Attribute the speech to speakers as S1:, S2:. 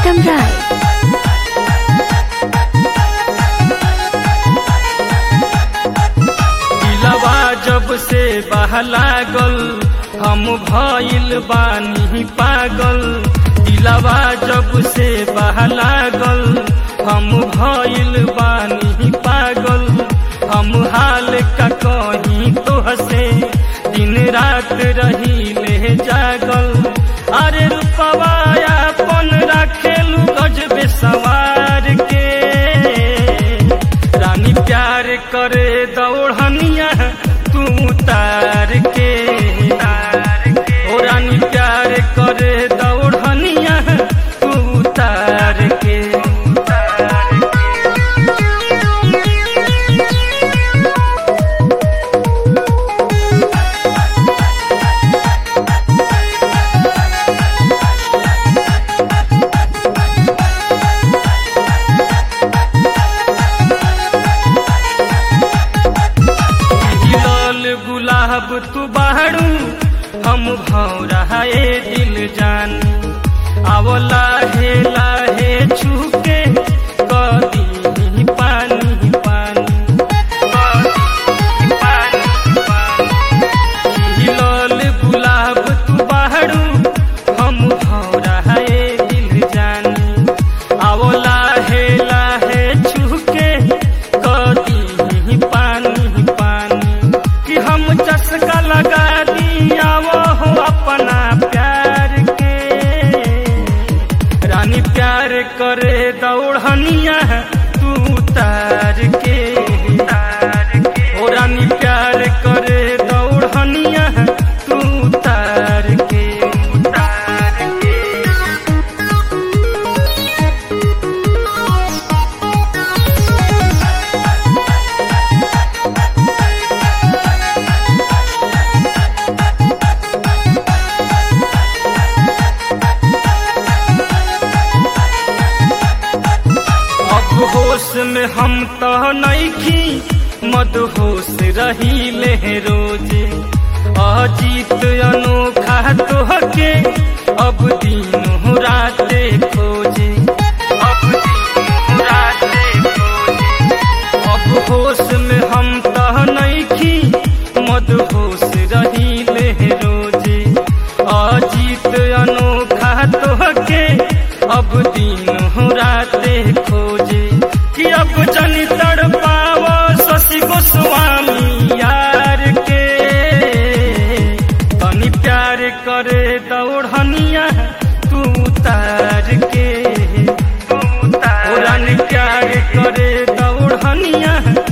S1: प्रीतम राय
S2: दिलवा जब से बहलागल हम भइल बानी पागल दिलवा जब से बहलागल हम भइल बानी पागल हम हाल का कहीं तो हसे दिन रात रही ले जागल अरे रूपवा अपन रखेलू गजबे सवार के रानी प्यार करे दौड़निया तू तार के ओ रानी प्यार करे दौड़निया तू तार के लाल गुलाब तू बाड़ू हम भौरा ए दिल जान आवो लाहे लाहे छुके कदी पानी पानी कदी पानी पानी लाल गुलाब तू बाड़ू हम भौरा ए दिल जानी आवो लाहे लाहे छुके कदी पानी पानी कि हम चस्का लगा दिया वो हो अपना प्यार के रानी प्यार करे दौड़निया तू तार के ओ रानी प्यार करे दौड़निया तू तार के तार के अब होश में हम तो नईखी मदहोश रही ले रोजे अजीत अनोखा तोहके अब दिन राते खोजे अब दिन राते खोजे अब होश में हम तो नईखी मदहोश रही ले रोजे अजीत अनोखा तोहके अब दिन राते खोजे कि अब जनी तड़ पाव शशि गोस्वामी यार के तनी प्यार करे दौड़निया तू तार के तू तार प्यार करे दौड़निया